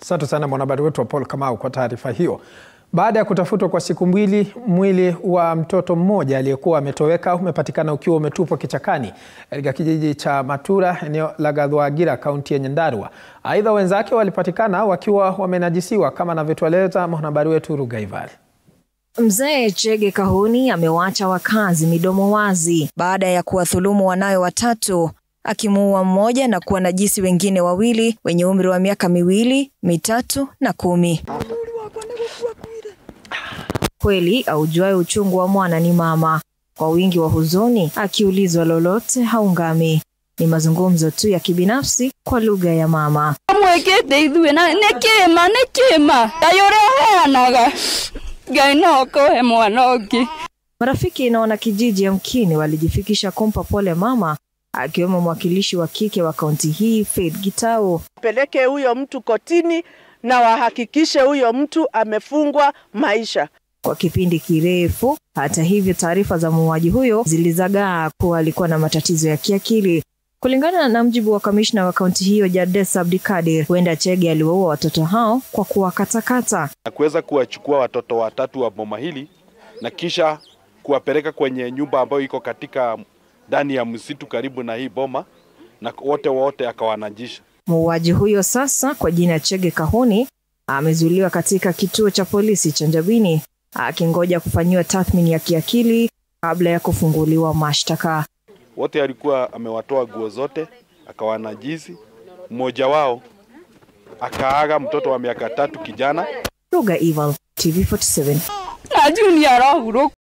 Asante sana mwanahabari wetu wa Paul Kamau kwa taarifa hiyo. Baada ya kutafutwa kwa siku mbili, mwili wa mtoto mmoja aliyekuwa ametoweka umepatikana ukiwa umetupwa kichakani katika kijiji cha Matura, eneo la Gathwagira, kaunti ya Nyandarua. Aidha, wenzake walipatikana wakiwa wamenajisiwa kama anavyotueleza mwanahabari wetu Rugaival. Mzee Chege Kahuni amewaacha wakazi midomo wazi baada ya kuwadhulumu wanawe watatu akimuua mmoja na kuwanajisi wengine wawili wenye umri wa miaka miwili, mitatu na kumi. Kweli aujuaye uchungu wa mwana ni mama. Kwa wingi wa huzuni, akiulizwa lolote haungami. Ni mazungumzo tu ya kibinafsi kwa lugha ya mama. mwikite ithuĩ na nĩ kĩma nĩ kĩma ngai ũrĩa ũheanaga ngai no akũhe mwana ũngĩ Marafiki na wanakijiji ya Mkini walijifikisha kumpa pole mama, akiwemo mwakilishi wa kike wa kaunti hii Faith Gitau. peleke huyo mtu kotini na wahakikishe huyo mtu amefungwa maisha. kwa kipindi kirefu. Hata hivyo, taarifa za muuaji huyo zilizagaa kuwa alikuwa na matatizo ya kiakili. Kulingana na mjibu wa kamishna wa kaunti hiyo Jades Abdikadir, huenda Chege aliwaua watoto hao kwa kuwakatakata. na kuweza kuwachukua watoto watatu wa boma hili na kisha kuwapeleka kwenye nyumba ambayo iko katika ndani ya msitu karibu na hii boma na wote wote akawanajisha. Muuaji huyo sasa kwa jina Chege Kahuni amezuiliwa katika kituo cha polisi cha Njabini akingoja kufanyiwa tathmini ya kiakili kabla ya kufunguliwa mashtaka. Wote alikuwa amewatoa nguo zote akawanajisi. Mmoja wao akaaga, mtoto wa miaka tatu kijana Ruga Evil, TV47. na junior arahurũka